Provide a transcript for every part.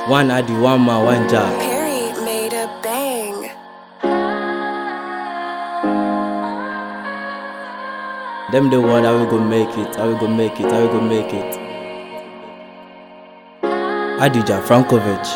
One Adi, one man, one job. Perry made a bang. Them the one how we go make it, how we go make it, how we go make it. Adija Frankovic.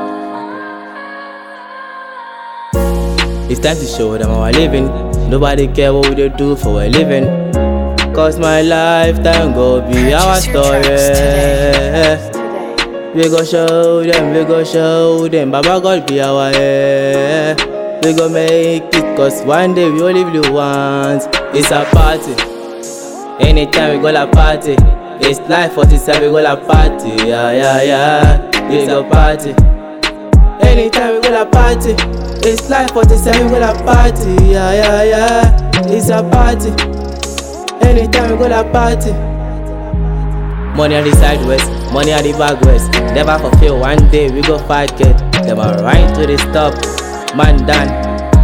It's time to show them how I living. Nobody care what we dey do for a living. Cause my lifetime go be our Purchase your story. tracks today. We go show them, we go show them. Baba God be our heir. We go make it, cause one day we only live once. It's a party. Anytime we go la party. It's life 47, we go la party. Yeah, yeah, yeah. It's a party. Anytime we go la party. It's life 47, we go la party. Yeah, yeah, yeah. It's a party. Anytime we go la party. Money on the side west, money on the back west. Never fulfill one day we go fight get. Them a right to the stop, man done.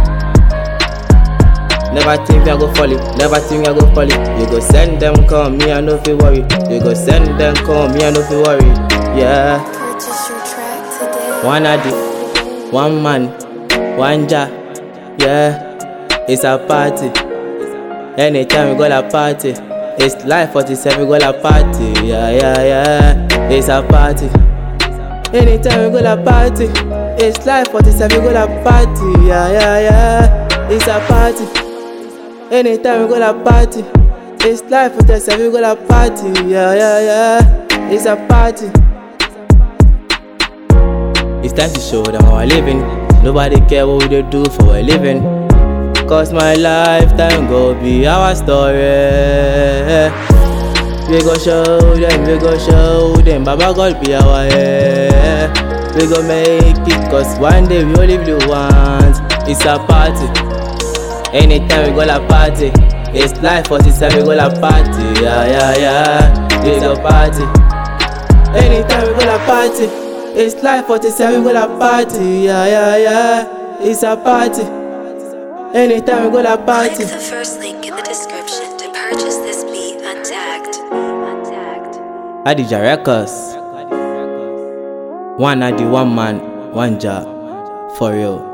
Never think we a go fall it, never think we a go fall it. You go send them come, me I no feel worry. You go send them come, me I no feel worry. Yeah, Purchase your track today. one adi, one man, one ja. Yeah, it's a party. Anytime we go la party, it's life 47 we go la party. Yeah, yeah, yeah, it's a party. Anytime we go la party, it's life 47 we go la party. Yeah, yeah, yeah, it's a party. Anytime we go la party, it's life 47 we go la party. Yeah, yeah, yeah, it's a party. It's time to show them how I living. Nobody care what we dey do for a living. Cause my lifetime go be our story. We go show them, we go show them. Baba God be our heir. We go make it, cause one day we only live once. It's a party. Anytime we go la party. It's life 47, we go la party. Yeah, yeah, yeah. It's a party. Anytime we go la party, it's life 47 we go la party, yeah yeah yeah, it's a party. Anytime we go la party, Click the first link in the description to purchase this beat untagged. Untagged. Adija Records. One Adi, one man, one job, for real.